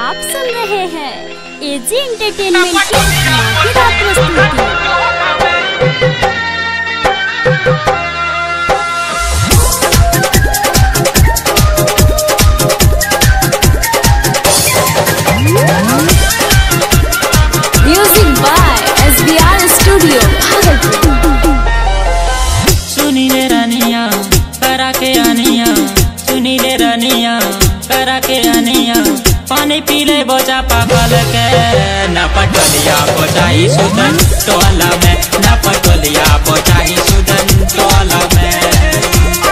आप सुन रहे हैं एजी एंटरटेनमेंट की धमाकेदार प्रस्तुति music by S B R studio Bhagalpur सुनी ले रानिया करा के आनिया सुनी ले रानिया करा के आनिया पानी पी ले बोझा पागल के न पटोलिया बोझाई सुदन टोला में न पटोलिया बोझाई सुदन टोला में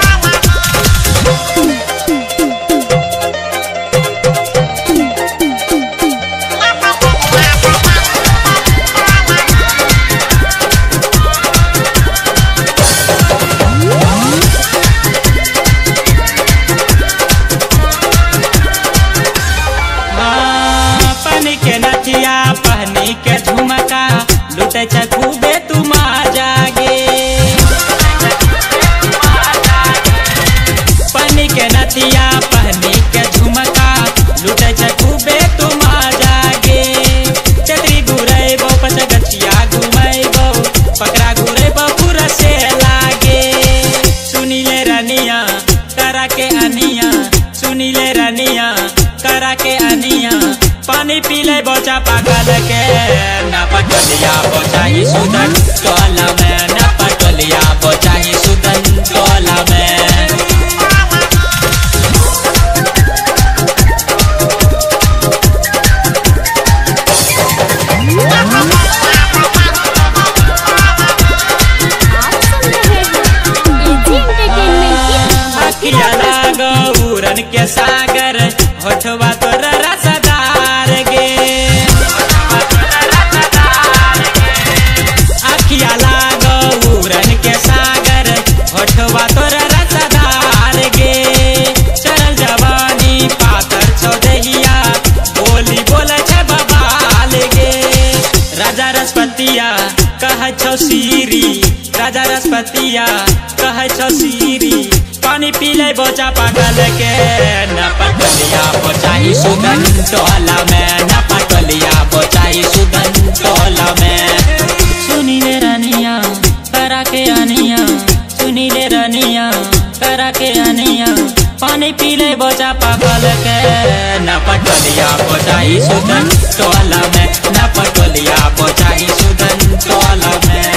हाँ, पानी के नथिया पहनी के झुमका लुटे छ खूबे तुम आ जागे पानी के नथिया पहनी के झुमका लुटे छ खूबे तुम आ जागे चतरी घुरैबो पच गछिया घुमैबो पकड़ा घुरैबो पूरा से लागे सुनी ले रनिया करा के अनिया सुनी ले रनिया करा के अनिया पानी पी ले बोचा पागल के न पटोलिया बोचाही सुदन टोला में न पटोलिया बोचाही सुदन टोला में आप सुन रहे हैं एजी एंटरटेनमेंट की अखिया लागो उड़न के सागर होठवा तोर रसदार गे अखिया लागो उड़न के सागर होठवा तोर रसदार गे चल जवानी पातर चौदहिया बोली बोले छे बबाल गे राजा रसपतिया कह छौ सीरी राजा रसपतिया कह छौ सीरी पानी पी ले बोचा पागल के न पटलिया बोचाही सुदन टोला में न पटलिया बोचाही सुदन टोला में सुनी ले रानिया करा के आनिया सुनी ले रानिया करा के आनिया पानी पी ले बोचा पागल के न पटलिया बोचाही सुदन टोला में न पटलिया बोचाही सुदन टोला में